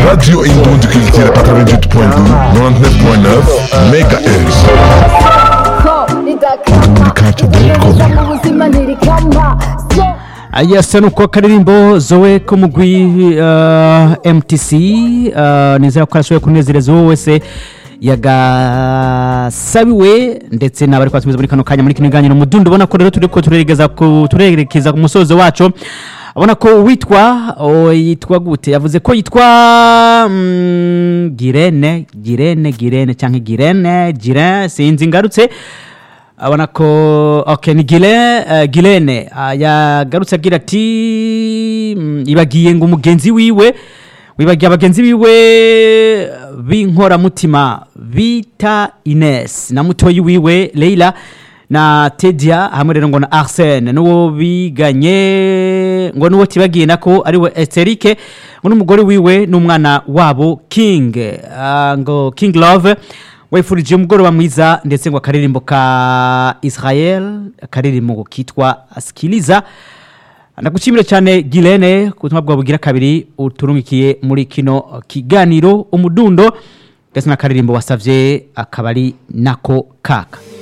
Radio Indonde Culture 88.2, 99.9 MHz. mu buzima ntirikama so ayasa nuko karirimbo zowe ko mugwi uh, mtc uh, nizera ko arashoboye kunezereza uwo wese yagasabiwe ndetse n'abari kwasubiza muri kano kanya muri kino kiganiro mudundo ubona ko rero turi ko turerekeza ku turerekeza ku musozo wacu abona ko witwa o, yitwa gute yavuze ko yitwa mm, girene girene girene cyangwa girene girene sinzi ngarutse abona ko okay ni gile uh, gilene uh, yagarutse agira ati mm, ibagiye ngo umugenzi wiwe wibagiye abagenzi biwe b'inkoramutima bita ines na mutoyi wiwe leila na tedia hamwe rero ngo na arsene n'uwo biganye ngo n'uwo tibagiye nako ariwe esterike ngo n'umugore wiwe n'umwana wabo king uh, ngo king love wifurije umugoroba mwiza ndetse ngo akaririmbo ka israel akaririmbo kitwa sikiliza ndagushimire cyane girene ku butumwa bwawe bugira kabiri uturungikiye muri kino kiganiro umudundo ndetse n'akaririmbo wasabye akaba ari nako kaka